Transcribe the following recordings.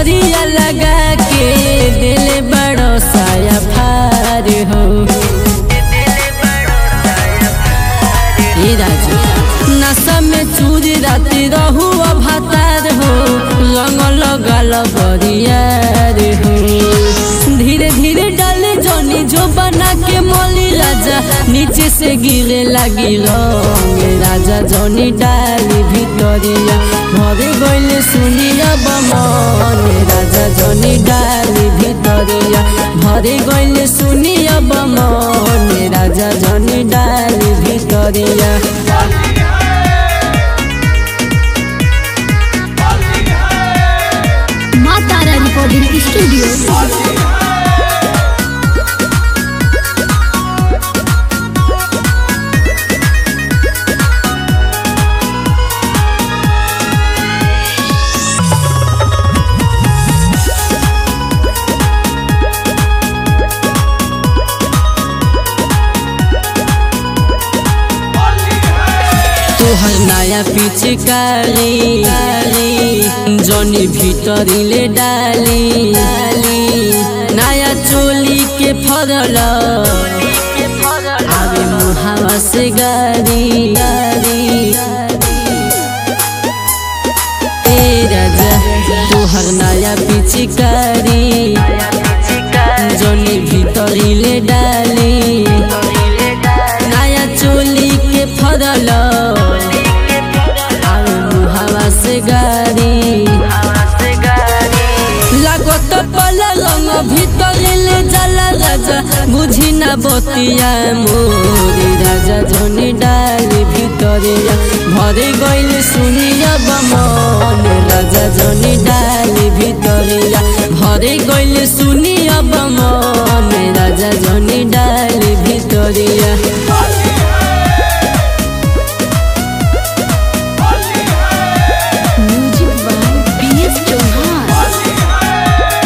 असरिया लगा के दिल बड़ो साया फार हो ए राजा नशा में चूरी राती रहू भातार हो रंग लगल बरियार हो धीरे धीरे डाले जनी जो बना के मोली राजा नीचे से गिरे लगी रंग राजा जनी डाली भितरिया भरे गइले सुनिया बमन राजा जनी डाली भितरिया भरे गइले सुनिया बमन राजा जनी डाली भितरिया माँ तारा रिकॉर्डिंग स्टूडियो तोहर नया पिचकारी जनी भितरिले डाली नया चोली के फरल आवे मुहावा से गारी ए राजा तोहर नया पिचकारी जनी भितरिले डाली नया चोली के फरल आवे मुहावा से गारी लागत पला रंग भितरिले जाला राजा बुझी ना बतिया मोरी राजा जनी डाली भितरिया भरे गइले सुनिया बमन राजा जनी डाली भितरिया भरे गइले सुनिया बमन राजा जनी डाली भितरिया music by P S Chauhan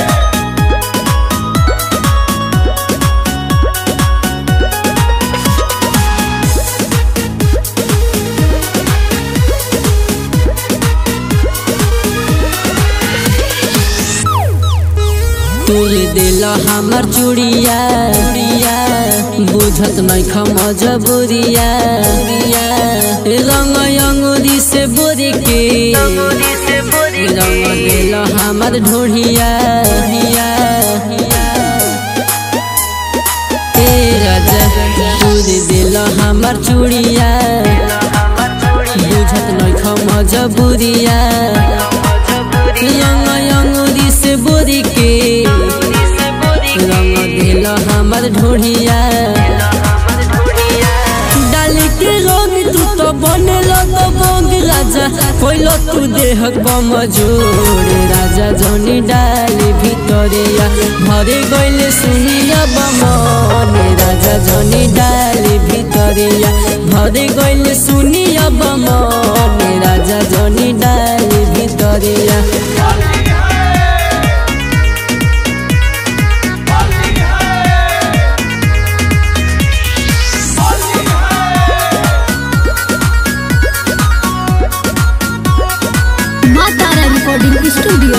तोरे दिल हमर चूड़िया बुझत नहीं खम जबुरिया रंग अंगुरी से बोरे के रंग दिल हमर ढोढ़िया ए राजा तोरे दिल हमर चूड़िया बुझत नहीं खम जबुरिया रंग अंगुरी से बोरे के रंग दिल हमर ढोढ़िया डाल के रंग तू तो बने लग बंग राजा कोइलो तू देहक बमजोर राजा जनी डाली भितरिया भरे गइले सुनिया बमन राजा जनी डाली भितरिया भरे गइले सुनिया बमन राजा जनी डाली भितरिया माँ तारा रिकॉर्डिंग स्टूडियो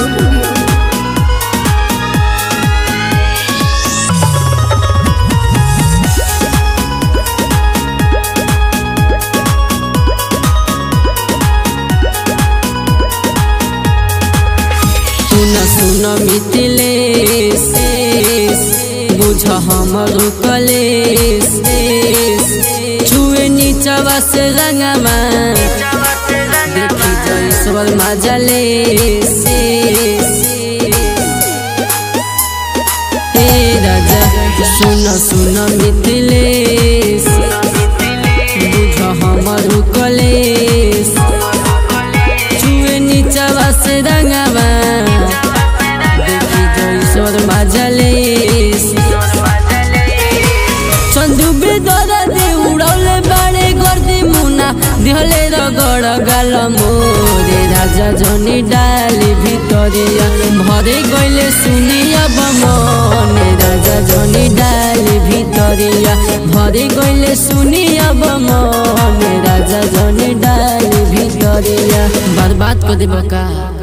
सुन सुन मिथिलेश बुझ हमर कलेश छुए नीचवा से रंगमा देखी जयश्वर मजलेश हे राजा सुन सुन मिथिलेश बुझ हमर कलेश छुए नीचवा से रंगवा देखी जयश्वर मजलेश चंदू बेदरा दे उड़ौले बाड़े गर्दी मुना दिहले रगड़ गाल मोरे राजा जनी डाली भितरिया भरे गइले सुनिया बमन राजा जनी डाली भितरिया भरे गइले सुनिया बमन राजा जनी डाली भितरिया बर्बाद कर देबका